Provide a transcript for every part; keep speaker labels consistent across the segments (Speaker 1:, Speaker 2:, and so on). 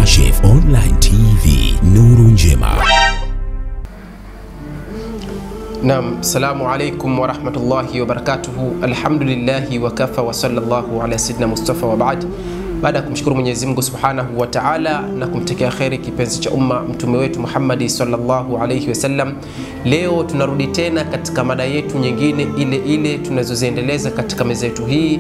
Speaker 1: Kashif Online TV, nuru njema.
Speaker 2: Naam, salamu alaikum warahmatullahi wabarakatuhu. Alhamdulillahi wakafa wa sallallahu ala sayyidina Mustafa wa baad. Baada ya kumshukuru Mwenyezi Mungu subhanahu wa taala na kumtekea kheri kipenzi cha umma mtume wetu Muhammadi sallallahu alaihi wasallam, leo tunarudi tena katika mada yetu nyingine ile ile tunazoziendeleza katika meza yetu hii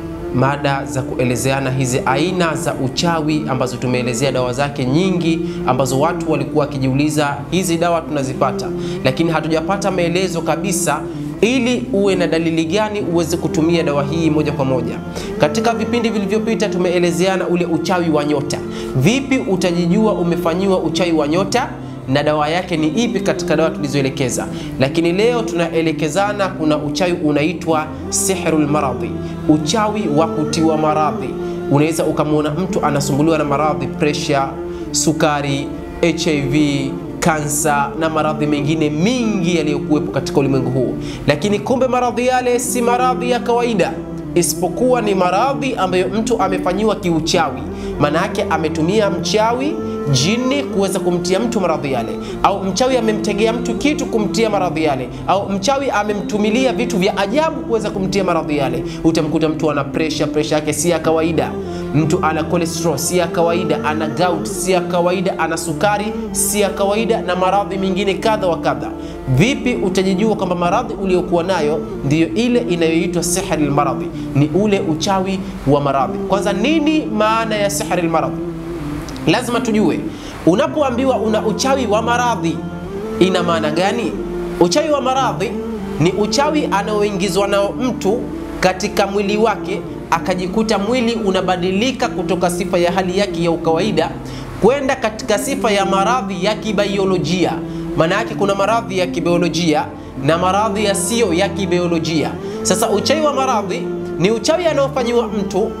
Speaker 2: mada za kuelezeana hizi aina za uchawi ambazo tumeelezea dawa zake nyingi, ambazo watu walikuwa wakijiuliza hizi dawa tunazipata, lakini hatujapata maelezo kabisa ili uwe na dalili gani uweze kutumia dawa hii moja kwa moja. Katika vipindi vilivyopita tumeelezeana ule uchawi wa nyota. Vipi utajijua umefanyiwa uchawi wa nyota na dawa yake ni ipi katika dawa tulizoelekeza. Lakini leo tunaelekezana, kuna uchawi unaitwa sihrul maradhi, uchawi wa kutiwa maradhi. Unaweza ukamwona mtu anasumbuliwa na maradhi, presha, sukari, HIV, kansa na maradhi mengine mingi yaliyokuwepo katika ulimwengu huu, lakini kumbe maradhi yale si maradhi ya kawaida isipokuwa ni maradhi ambayo mtu amefanyiwa kiuchawi. Maana yake ametumia mchawi jini kuweza kumtia mtu maradhi yale, au mchawi amemtegea mtu kitu kumtia maradhi yale, au mchawi amemtumilia vitu vya ajabu kuweza kumtia maradhi yale. Utamkuta mtu ana presha, presha yake si ya kawaida, mtu ana cholesterol si ya kawaida, ana gout si ya kawaida, ana sukari si ya kawaida, na maradhi mengine kadha wa kadha. Vipi utajijua kwamba maradhi uliokuwa nayo ndiyo ile inayoitwa sihri lmaradhi? Ni ule uchawi wa maradhi. Kwanza, nini maana ya sihri lmaradhi? Lazima tujue, unapoambiwa una uchawi wa maradhi ina maana gani? Uchawi wa maradhi ni uchawi anaoingizwa nao mtu katika mwili wake, akajikuta mwili unabadilika kutoka sifa ya hali yake ya ukawaida kwenda katika sifa ya maradhi ya kibaiolojia. Maana yake kuna maradhi ya kibiolojia na maradhi yasiyo ya kibiolojia. Sasa uchawi wa maradhi ni uchawi anaofanyiwa mtu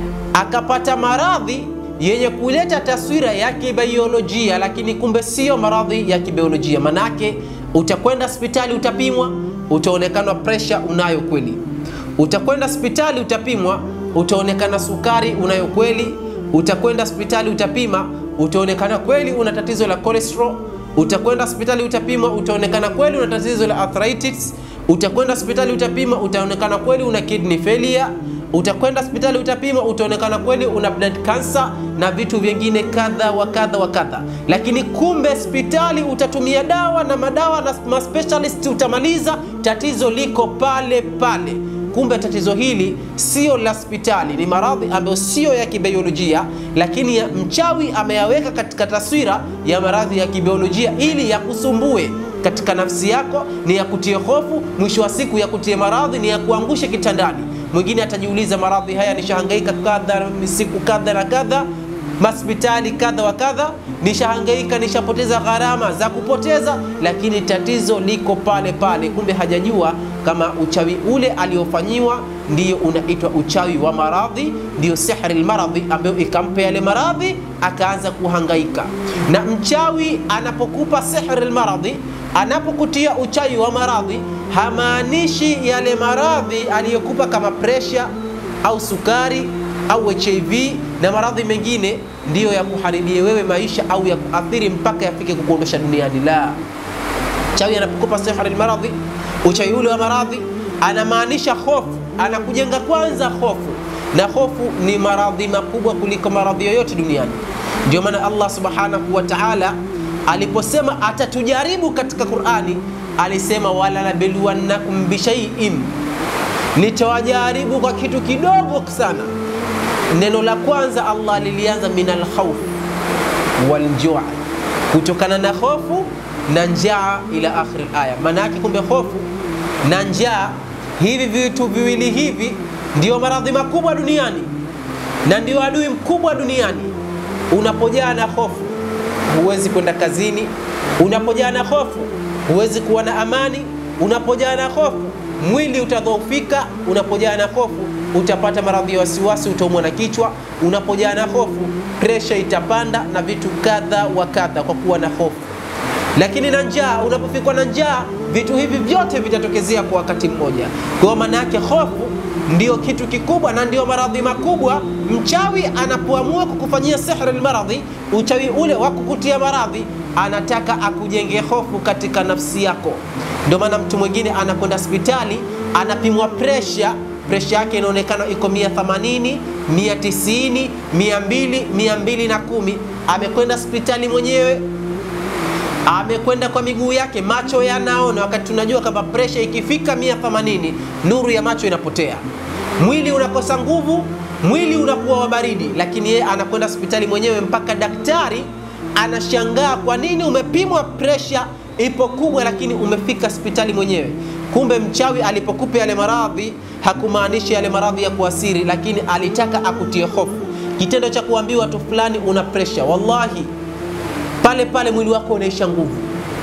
Speaker 2: akapata maradhi yenye kuleta taswira ya kibaiolojia, lakini kumbe sio maradhi ya kibiolojia. Manake utakwenda hospitali utapimwa, utaonekana presha unayo kweli. Utakwenda hospitali utapimwa, utaonekana sukari unayo kweli. Utakwenda hospitali utapima, utaonekana kweli una tatizo la cholesterol. Utakwenda hospitali utapimwa, utaonekana kweli una tatizo la arthritis. Utakwenda hospitali utapima, utaonekana kweli una kidney failure utakwenda hospitali utapima, utaonekana kweli una blood cancer na vitu vingine kadha wa kadha wa kadha. Lakini kumbe hospitali utatumia dawa na madawa na maspecialist utamaliza, tatizo liko pale pale. Kumbe tatizo hili sio la hospitali, ni maradhi ambayo sio ya kibiolojia, lakini ya mchawi ameyaweka katika taswira ya maradhi ya kibiolojia ili yakusumbue katika nafsi yako, ni ya kutie hofu, mwisho wa siku ya kutie maradhi, ni ya kuangushe kitandani. Mwingine atajiuliza maradhi haya nishahangaika kadha siku kadha na kadha, hospitali kadha wa kadha, nishahangaika, nishapoteza gharama za kupoteza, lakini tatizo liko pale pale. Kumbe hajajua kama uchawi ule aliofanyiwa ndiyo unaitwa uchawi wa maradhi, ndiyo sihri lmaradhi, ambayo ikampa yale maradhi akaanza kuhangaika. Na mchawi anapokupa sihri lmaradhi, anapokutia uchawi wa maradhi hamaanishi yale maradhi aliyokupa kama presha au sukari au HIV na maradhi mengine ndiyo ya kuharibie wewe maisha au ya kuathiri mpaka yafike kukuondosha duniani. La, chawi anapokupa sihri maradhi, uchawi ule wa maradhi anamaanisha hofu, anakujenga kwanza hofu, na hofu ni maradhi makubwa kuliko maradhi yoyote duniani. Ndio maana Allah subhanahu wa ta'ala aliposema atatujaribu katika Qur'ani alisema wala nabluwannakum bishaiin, nitawajaribu kwa kitu kidogo sana. Neno la kwanza Allah lilianza min alkhawf waljua, kutokana na hofu na njaa, ila akhir aya. Maana yake kumbe hofu na njaa, hivi vitu viwili hivi ndio maradhi makubwa duniani na ndio adui mkubwa duniani. Unapojaa na hofu huwezi kwenda kazini, unapojaa na hofu huwezi kuwa na amani. Unapojaa na hofu mwili utadhoofika. Unapojaa na hofu utapata maradhi ya wasiwasi, utaumwa na kichwa. Unapojaa na hofu presha itapanda na vitu kadha wa kadha, kwa kuwa na hofu. Lakini na njaa, unapofikwa na njaa, vitu hivi vyote vitatokezea kwa wakati mmoja. Kwa maana yake hofu ndio kitu kikubwa na ndio maradhi makubwa. Mchawi anapoamua kukufanyia sihri almaradhi, uchawi ule wa kukutia maradhi, anataka akujenge hofu katika nafsi yako. Ndio maana mtu mwingine anakwenda hospitali, anapimwa presha, presha yake inaonekana iko 180, 190, 200, 210. Amekwenda hospitali mwenyewe amekwenda kwa miguu yake, macho yanaona, wakati tunajua kwamba presha ikifika 180 nuru ya macho inapotea, mwili unakosa nguvu, mwili unakuwa wa baridi, lakini yeye anakwenda hospitali mwenyewe, mpaka daktari anashangaa, kwa nini umepimwa presha ipo kubwa, lakini umefika hospitali mwenyewe. Kumbe mchawi alipokupa yale maradhi hakumaanisha yale maradhi ya kuasiri, lakini alitaka akutie hofu. Kitendo cha kuambiwa tu fulani una presha, wallahi pale pale mwili wako unaisha nguvu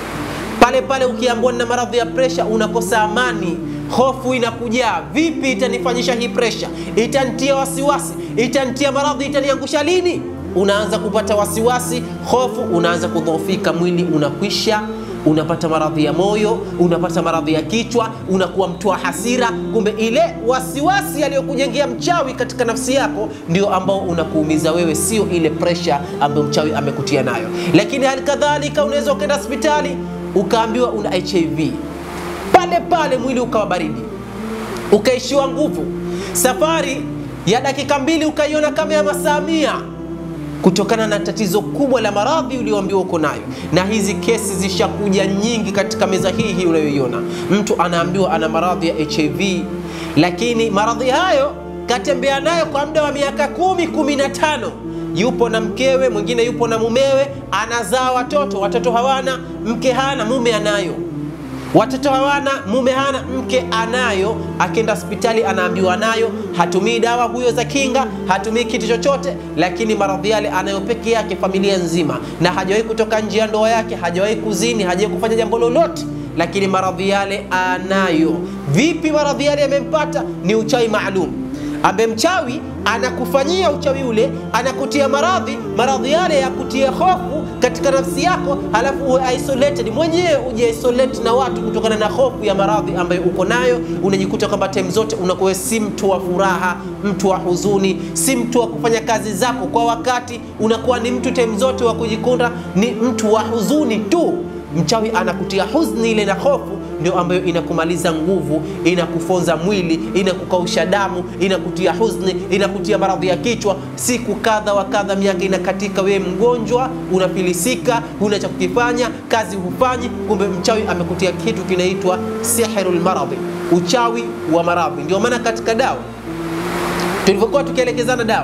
Speaker 2: pale pale. Ukiambiwa na maradhi ya presha unakosa amani, hofu inakujaa. Vipi itanifanyisha hii presha? Itanitia wasiwasi, itanitia maradhi, itaniangusha lini? Unaanza kupata wasiwasi, hofu, unaanza kudhoofika, mwili unakwisha unapata maradhi ya moyo, unapata maradhi ya kichwa, unakuwa mtu wa hasira. Kumbe ile wasiwasi aliyokujengea mchawi katika nafsi yako ndio ambao unakuumiza wewe, sio ile presha ambayo mchawi amekutia nayo. Lakini hali kadhalika unaweza ukaenda hospitali ukaambiwa una HIV, pale pale mwili ukawa baridi, ukaishiwa nguvu, safari ya dakika mbili ukaiona kama ya masaa mia kutokana na tatizo kubwa la maradhi ulioambiwa uko nayo. Na hizi kesi zishakuja nyingi katika meza hii hii unayoiona. Mtu anaambiwa ana maradhi ya HIV, lakini maradhi hayo katembea nayo kwa muda wa miaka kumi, kumi na tano yupo na mkewe, mwingine yupo na mumewe, anazaa watoto, watoto hawana, mke hana, mume anayo watoto hawana, mume hana, mke anayo. Akienda hospitali anaambiwa nayo, hatumii dawa huyo za kinga, hatumii kitu chochote, lakini maradhi yale anayo peke yake, familia nzima, na hajawahi kutoka nje ya ndoa yake, hajawahi kuzini, hajawahi kufanya jambo lolote, lakini maradhi yale anayo. Vipi maradhi yale yamempata? Ni uchawi maalum ambaye mchawi anakufanyia uchawi ule, anakutia maradhi, maradhi yale ya kutia hofu katika nafsi yako, halafu uwe isolated mwenyewe, uje isolate na watu kutokana na hofu ya maradhi ambayo uko nayo. Unajikuta kwamba time zote unakuwa si mtu wa furaha, mtu wa huzuni, si mtu wa kufanya kazi zako kwa wakati, unakuwa ni mtu time zote wa kujikunda, ni mtu wa huzuni tu. Mchawi anakutia huzni ile na hofu ndio ambayo inakumaliza nguvu, inakufonza mwili, inakukausha damu, inakutia huzni, inakutia maradhi ya kichwa. Siku kadha wa kadha, miaka inakatika, wewe mgonjwa, unafilisika, huna cha kukifanya, kazi hufanyi. Kumbe mchawi amekutia kitu kinaitwa sihrul maradhi, uchawi wa maradhi. Ndio maana katika dawa tulivyokuwa tukielekezana dawa,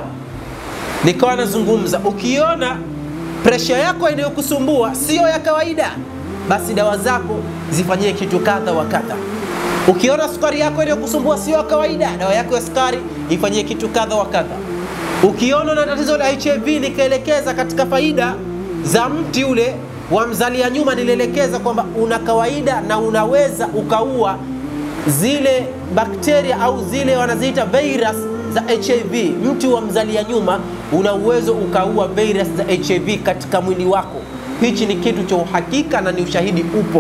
Speaker 2: nikawa nazungumza, ukiona presha yako inayokusumbua sio ya kawaida basi dawa zako zifanyie kitu kadha wa kadha. Ukiona sukari yako inayokusumbua sio ya kawaida, dawa yako ya sukari ifanyie kitu kadha wa kadha. Ukiona na tatizo la HIV, nikaelekeza katika faida za mti ule wa mzalia nyuma, nilielekeza kwamba una kawaida na unaweza ukaua zile bakteria au zile wanaziita virus za HIV. Mti wa mzalia nyuma una uwezo ukaua virus za HIV katika mwili wako. Hichi ni kitu cha uhakika na ni ushahidi upo.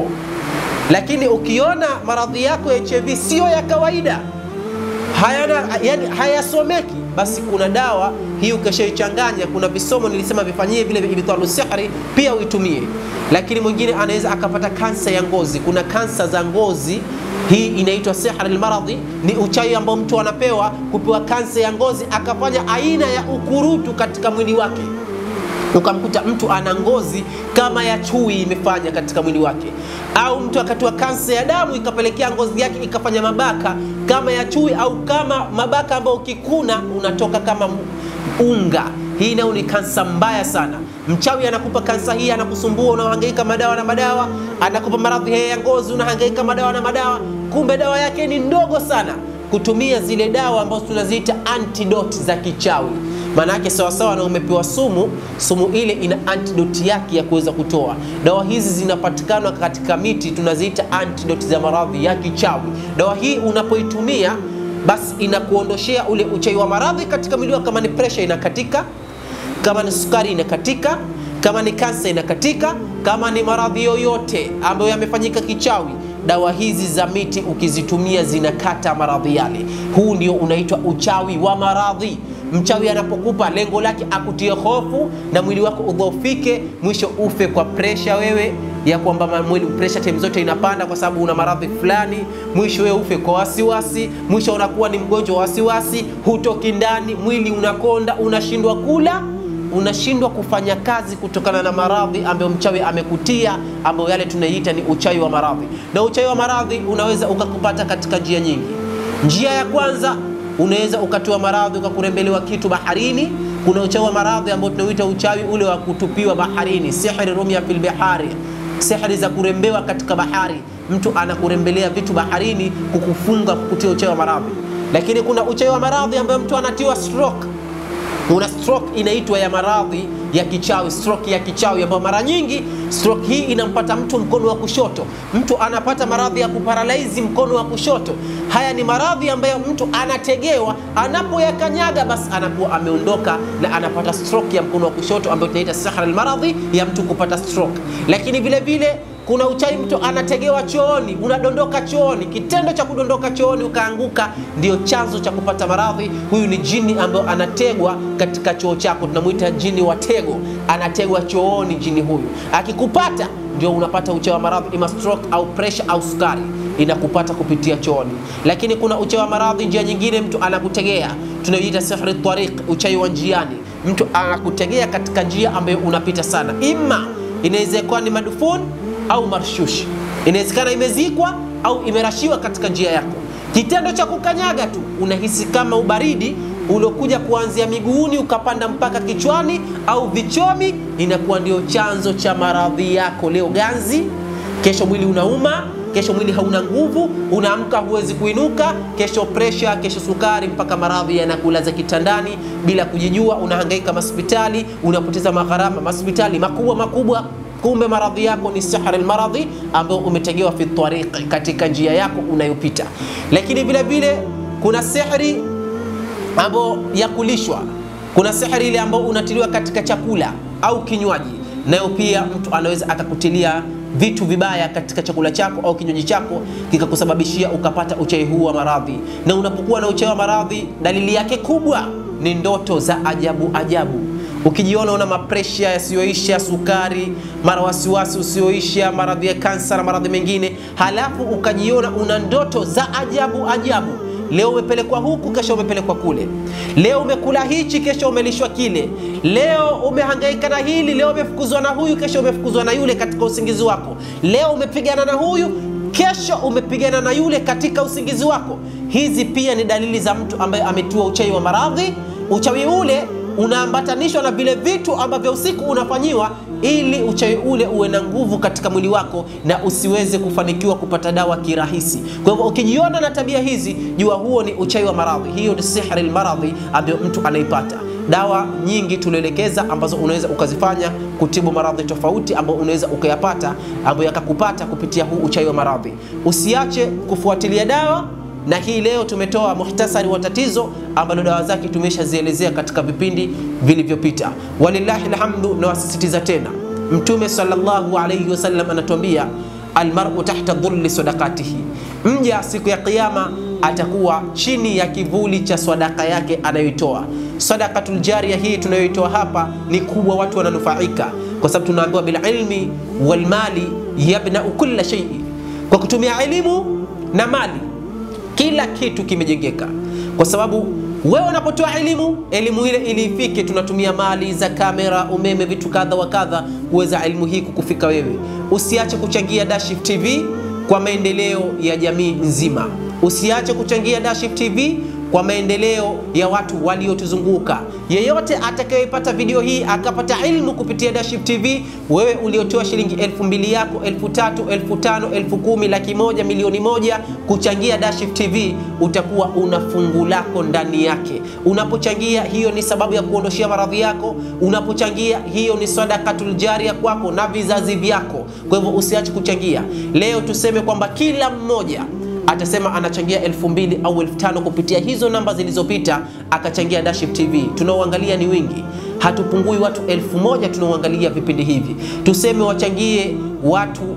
Speaker 2: Lakini ukiona maradhi yako ya HIV siyo ya kawaida, hayana yani hayasomeki, basi kuna dawa hii ukishaichanganya, kuna visomo nilisema vifanyie vile vya ibtalu sihri, pia uitumie. Lakini mwingine anaweza akapata kansa ya ngozi. Kuna kansa za ngozi, hii inaitwa sihr almaradhi, ni uchawi ambao mtu anapewa kupewa kansa ya ngozi, akafanya aina ya ukurutu katika mwili wake ukamkuta mtu ana ngozi kama ya chui imefanya katika mwili wake, au mtu akatiwa kansa ya damu ikapelekea ngozi yake ikafanya mabaka kama ya chui, au kama mabaka ambayo ukikuna unatoka kama unga. Hii nayo ni kansa mbaya sana. Mchawi anakupa kansa hii, anakusumbua, unahangaika madawa na madawa, anakupa maradhi haya ya ngozi, unahangaika madawa na madawa, kumbe dawa yake ni ndogo sana. Kutumia zile dawa ambazo tunaziita antidote za kichawi maana yake sawasawa na umepewa sumu, sumu ile ina antidote yake ya kuweza kutoa. Dawa hizi zinapatikana katika miti, tunaziita antidote za maradhi ya kichawi. Dawa hii unapoitumia, basi inakuondoshea ule uchawi wa maradhi katika mwili wako. Kama ni presha inakatika, kama ni sukari inakatika, kama ni kansa inakatika, kama ni maradhi yoyote ambayo yamefanyika kichawi dawa hizi za miti ukizitumia zinakata maradhi yale. Huu ndio unaitwa uchawi wa maradhi. Mchawi anapokupa lengo lake akutie hofu na mwili wako udhoofike, mwisho ufe kwa presha wewe ya kwamba mwili presha time zote inapanda kwa sababu una maradhi fulani, mwisho wewe ufe kwa wasiwasi, mwisho unakuwa ni mgonjwa wa wasiwasi, hutoki ndani, mwili unakonda, unashindwa kula unashindwa kufanya kazi kutokana na maradhi ambayo mchawi amekutia, ambayo yale tunaiita ni uchawi wa maradhi. Na uchawi wa maradhi unaweza ukakupata katika njia nyingi. Njia ya kwanza unaweza ukatiwa maradhi ukakurembelewa kitu baharini. Kuna uchawi wa maradhi ambao tunauita uchawi ule wa kutupiwa baharini, sihri rumya fil bihari, sihri za kurembewa katika bahari. Mtu anakurembelea vitu baharini, kukufunga, kukutia uchawi wa maradhi. Lakini kuna uchawi wa maradhi ambayo mtu anatiwa stroke una stroke inaitwa ya maradhi ya kichawi, stroke ya kichawi ambayo mara nyingi stroke hii inampata mtu mkono wa kushoto. Mtu anapata maradhi ya kuparalaizi mkono wa kushoto. Haya ni maradhi ambayo mtu anategewa, anapoyakanyaga basi anakuwa ameondoka na anapata stroke ya mkono wa kushoto ambayo tunaita sahra almaradhi ya mtu kupata stroke. Lakini vile vile kuna uchawi, mtu anategewa chooni, unadondoka chooni. Kitendo cha kudondoka chooni ukaanguka ndio chanzo cha kupata maradhi. Huyu ni jini ambayo anategwa katika choo chako, tunamwita jini wa tego, anategwa chooni. Jini huyu akikupata ndio unapata uchawi wa maradhi, ima stroke au pressure au sukari inakupata kupitia chooni. Lakini kuna uchawi wa maradhi njia nyingine, mtu anakutegea, tunayoita sihri tariq, uchawi wa njiani. Mtu anakutegea katika njia ambayo unapita sana, ima inaweza kuwa ni madufun au marshushi, inawezekana imezikwa au imerashiwa katika njia yako. Kitendo cha kukanyaga tu unahisi kama ubaridi uliokuja kuanzia miguuni ukapanda mpaka kichwani au vichomi, inakuwa ndio chanzo cha maradhi yako. Leo ganzi, kesho mwili unauma, kesho mwili hauna nguvu, unaamka huwezi kuinuka, kesho presha, kesho sukari, mpaka maradhi yanakulaza kitandani bila kujijua. Unahangaika hospitali, unapoteza magharama hospitali makubwa makubwa kumbe maradhi yako ni sihri almaradhi ambayo umetegewa fi tariqi, katika njia yako unayopita. Lakini vile vile kuna sihri ambayo ya kulishwa, kuna sihri ile ambayo unatiliwa katika chakula au kinywaji, nayo pia mtu anaweza akakutilia vitu vibaya katika chakula chako au kinywaji chako kikakusababishia ukapata uchawi huu wa maradhi. Na unapokuwa na uchawi wa maradhi, dalili yake kubwa ni ndoto za ajabu ajabu Ukijiona una mapresha yasiyoisha, sukari, mara wasiwasi usioisha, maradhi ya kansa na maradhi mengine, halafu ukajiona una ndoto za ajabu ajabu. Leo umepelekwa huku, kesho umepelekwa kule. Leo umekula hichi, kesho umelishwa kile. Leo umehangaika na hili, leo umefukuzwa na huyu, kesho umefukuzwa na yule katika usingizi wako. Leo umepigana na huyu, kesho umepigana na yule katika usingizi wako. Hizi pia ni dalili za mtu ambaye ametiwa uchawi wa maradhi. Uchawi ule unaambatanishwa na vile vitu ambavyo usiku unafanyiwa ili uchawi ule uwe na nguvu katika mwili wako na usiweze kufanikiwa kupata dawa kirahisi. Kwa hivyo ukijiona na tabia hizi, jua huo ni uchawi wa maradhi. Hiyo ni sihri almaradhi ambayo mtu anaipata. Dawa nyingi tulielekeza ambazo unaweza ukazifanya kutibu maradhi tofauti ambayo unaweza ukayapata ambayo yakakupata kupitia huu uchawi wa maradhi. Usiache kufuatilia dawa na hii leo tumetoa muhtasari wa tatizo ambalo dawa zake tumeshazielezea katika vipindi vilivyopita. Walillahi alhamdu, na wasisitiza tena, Mtume sallallahu alayhi wasallam anatuambia almar'u tahta dhulli sadaqatihi, mja siku ya Kiyama atakuwa chini ya kivuli cha sadaka yake anayoitoa. Sadaqatul jariya hii tunayoitoa hapa ni kubwa, watu wananufaika kwa sababu tunaambiwa bililmi walmali yabnau kulla shay'i, kwa kutumia elimu na mali kila kitu kimejengeka, kwa sababu wewe unapotoa elimu, elimu ile ili ifike, tunatumia mali za kamera, umeme, vitu kadha wa kadha kuweza elimu hii kukufika wewe. Usiache kuchangia Dashif TV kwa maendeleo ya jamii nzima. Usiache kuchangia Dashif TV kwa maendeleo ya watu waliotuzunguka. Yeyote atakayepata video hii akapata ilmu kupitia Dashif TV, wewe uliotoa shilingi elfu mbili yako, elfu tatu, elfu tano, elfu kumi, laki moja, milioni moja kuchangia Dashif TV, utakuwa una fungu lako ndani yake. Unapochangia, hiyo ni sababu ya kuondoshea maradhi yako. Unapochangia, hiyo ni sadakatul jaria kwako na vizazi vyako. Kwa hivyo usiache kuchangia. Leo tuseme kwamba kila mmoja atasema anachangia elfu mbili au elfu tano kupitia hizo namba zilizopita, akachangia Dashif TV. Tunaoangalia ni wingi, hatupungui watu elfu moja tunaoangalia vipindi hivi. Tuseme wachangie watu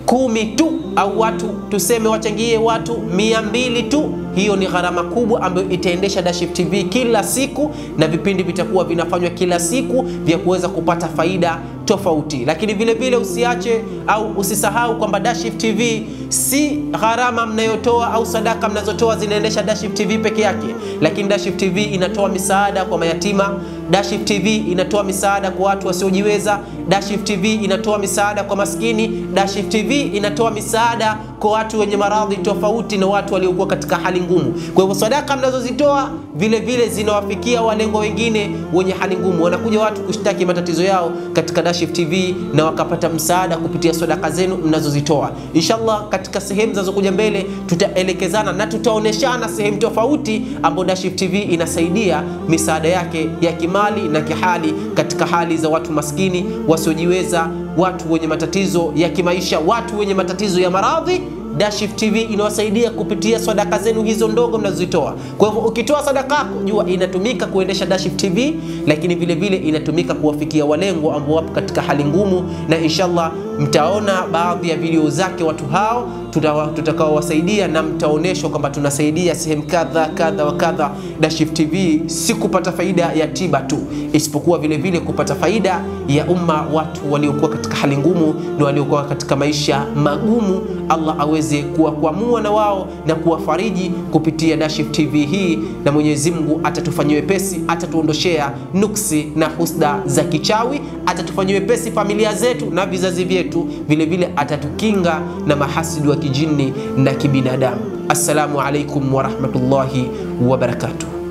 Speaker 2: kumi tu au watu tuseme wachangie watu mia mbili tu, hiyo ni gharama kubwa ambayo itaendesha Dashif TV kila siku, na vipindi vitakuwa vinafanywa kila siku vya kuweza kupata faida tofauti. Lakini vile vile usiache au usisahau kwamba Dashif TV si gharama mnayotoa au sadaka mnazotoa zinaendesha Dashif TV peke yake, lakini Dashif TV inatoa misaada kwa mayatima. Dashif TV inatoa misaada kwa watu wasiojiweza. Dashif TV inatoa misaada kwa maskini. Dashif TV inatoa misaada kwa watu wenye maradhi tofauti na watu waliokuwa katika hali ngumu. Kwa hivyo sadaka mnazozitoa vile vile zinawafikia walengwa wengine wenye hali ngumu. Wanakuja watu kushtaki matatizo yao katika Dashif TV na wakapata msaada kupitia sadaka zenu mnazozitoa. Inshallah, katika sehemu zinazokuja mbele tutaelekezana na tutaoneshana sehemu tofauti ambapo Dashif TV inasaidia misaada yake ya kimali na kihali katika hali za watu maskini wasiojiweza, watu wenye matatizo ya kimaisha, watu wenye matatizo ya maradhi. Dashif TV inawasaidia kupitia sadaka zenu hizo ndogo mnazozitoa. Kwa hivyo ukitoa sadaka yako, jua inatumika kuendesha Dashif TV, lakini vile vile inatumika kuwafikia walengwa ambao wapo katika hali ngumu, na inshallah mtaona baadhi ya video zake watu hao tutakaowasaidia, na mtaoneshwa kwamba tunasaidia sehemu kadha kadha wa kadha. Dashif TV si kupata faida ya tiba tu, isipokuwa vile vile kupata faida ya umma, watu waliokuwa katika hali ngumu na waliokuwa katika maisha magumu, Allah aweze kuwakwamua na wao na kuwafariji kupitia Dashif TV hii, na Mwenyezi Mungu atatufanyia wepesi, atatuondoshea nuksi na husda za kichawi, atatufanyia wepesi familia zetu na vizazi vyetu, vile vile atatukinga na mahasidi wa kijini na kibinadamu. Assalamu alaikum warahmatullahi wabarakatuh.